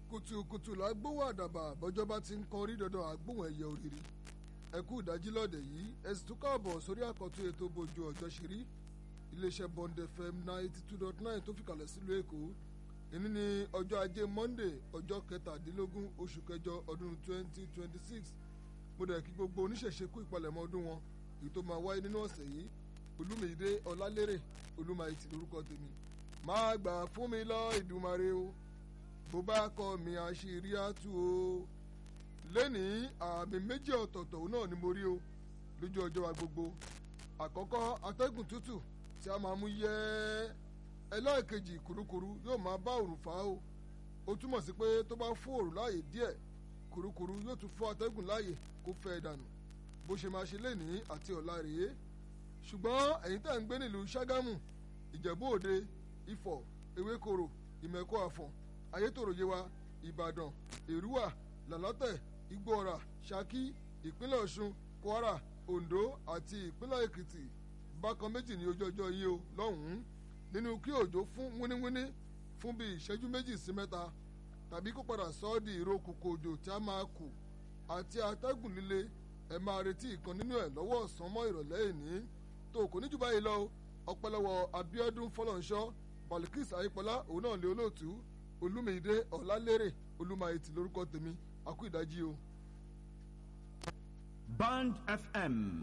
kùtùkùtù la gbóhùn àdàbà bọ́jọ́ bá ti ń kan orí dandan àgbóhùn ẹ̀yẹ òrìrì ẹ kú ìdájí lọ́dẹ̀ yìí ẹ sì tún káàbọ̀ sórí àkọ́tún ètò bójú ọjọ́ ṣe rí iléeṣẹ́ bond fm ninety two dot nine tó fìkàlẹ̀ sílùú èkó ìní ní ọjọ́ ajé monday ọjọ́ kẹtàdínlógún oṣù kẹjọ ọdún twenty twenty six mo dẹ̀ kí gbogbo oníṣẹ̀ṣe kú ìpalẹ̀mọ́ ọdún wọn èyí tó máa wáyé nínú ọ̀sẹ̀ yìí olúmídé ọlálérè olúmayìtì lórúkọ tèmi máa gbà fún mi lọ ìdùmarè o bó bá kọ mi àṣírí àtú o lẹ́nìí àmì méjì ọ̀tọ̀ọ̀tọ̀ náà ni mo rí o lójú ọjọ́ wa gbogbo àkọ́kọ́ atẹ́gùn tútù tí a máa mú yẹ́ ẹlẹ́ẹ̀kejì kurukuru yóò máa bá òrùn fà á o ó túmọ̀ sí pé tó bá fún òrùn láàyè díẹ̀ kurukuru yóò tún fún atẹ́gùn láàyè kó fẹ́ dànù bó ṣe máa ṣe lẹ́nìí àti ọ̀la rèé ṣùgbọ́n ẹ̀yin tá à ń gbé nílùú ṣágámù ìjẹ̀bú òde ifọ̀ ewékoro ìmẹ̀kọ àfọ̀n ayétòrò yewa ìbàdàn èrúwà làlátẹ̀ igbóọ̀rà ṣakí ìpínlẹ̀ ọ̀ṣun kwara ondo àti ìpínlẹ̀ èkìtì bákan méjì ní ojú ọjọ́ yìí o lọ́hùn-ún nínú kí òjò fún wíníwíní fún bíi ìṣẹ́jú méjì sí mẹ́ta tàbí kó padà sọ ọ́ di ìró kòkò òjò tí a máa kù àti atẹ́gùn líle ẹ máa retí ìkan nínú ẹ̀ lọ́wọ́ ọ̀sán mọ́ ìrọ̀lẹ́ ìní tó kò ní jù báyìí lọ ọpẹ́lọ́wọ́ abiodun fọlọ́nṣọ́ balikis ayípọlá òun náà lé olóòtú olúmídé ọ̀làlérè olúmayìtì lórúkọ tèmi àkú ìdájí o. Band FM